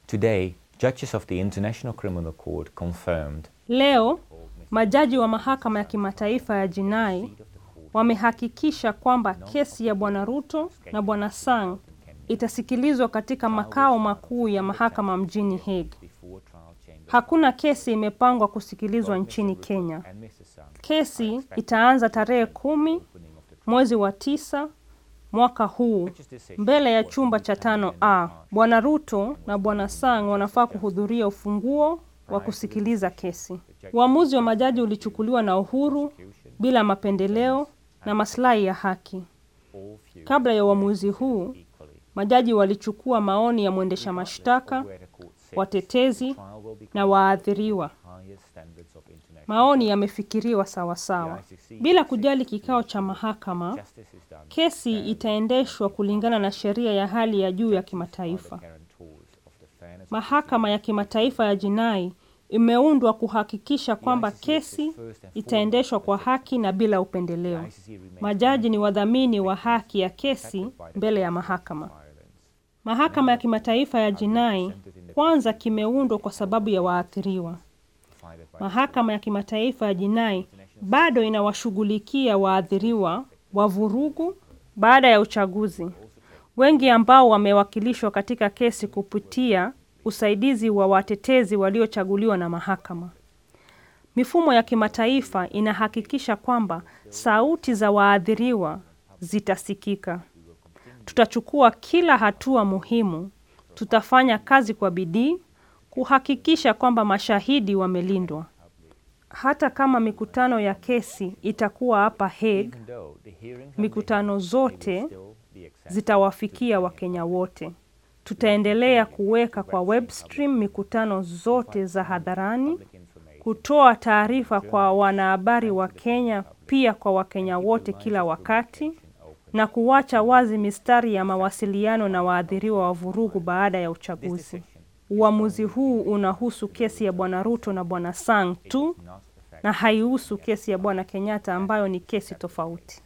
Today, judges of the International Criminal Court confirmed Leo majaji wa mahakama ya kimataifa ya jinai wamehakikisha kwamba kesi ya Bwana Ruto na Bwana Sang itasikilizwa katika makao makuu ya mahakama mjini Hague. before trial chamber Hakuna kesi imepangwa kusikilizwa nchini Kenya. and Mr. Sang Kesi itaanza tarehe kumi mwezi wa tisa mwaka huu mbele ya chumba cha tano A. Bwana Ruto na Bwana Sang wanafaa kuhudhuria ufunguo wa kusikiliza kesi. Uamuzi wa majaji ulichukuliwa na uhuru, bila mapendeleo na maslahi ya haki. all views Kabla ya uamuzi huu, equally. majaji walichukua maoni ya mwendesha mashtaka, Where the court says watetezi trial will be na waathiriwa. highest standards of international Maoni yamefikiriwa sawasawa. Bila kujali kikao cha mahakama, justice is done kesi itaendeshwa kulingana na sheria ya hali ya juu ya kimataifa. guarantors of the fairness Mahakama ya kimataifa ya jinai imeundwa kuhakikisha kwamba kesi itaendeshwa kwa haki na bila upendeleo. ICC remains Majaji ni wadhamini wa haki ya kesi mbele ya mahakama. violence. Mahakama ya kimataifa ya jinai kwanza kimeundwa kwa sababu ya waathiriwa. Provided by Mahakama ya kimataifa ya jinai bado inawashughulikia waathiriwa wa vurugu baada ya uchaguzi, wengi ambao wamewakilishwa katika kesi kupitia usaidizi wa watetezi waliochaguliwa na mahakama. Mifumo ya kimataifa inahakikisha kwamba sauti za waathiriwa zitasikika. Tutachukua kila hatua muhimu. Tutafanya kazi kwa bidii kuhakikisha kwamba mashahidi wamelindwa. Hata kama mikutano ya kesi itakuwa hapa Hague, even though the hearings are mikutano zote still be accessible. zitawafikia Wakenya wote. Tutaendelea kuweka kwa webstream mikutano zote za hadharani, information kutoa taarifa kwa wanahabari wa Kenya, pia kwa Wakenya wote kila wakati, na kuwacha wazi mistari ya mawasiliano na waathiriwa wa vurugu baada ya uchaguzi. Uamuzi huu unahusu kesi ya Bwana Ruto na Bwana Sang tu not the fact na haihusu kesi ya Bwana Kenyatta ambayo ni kesi tofauti.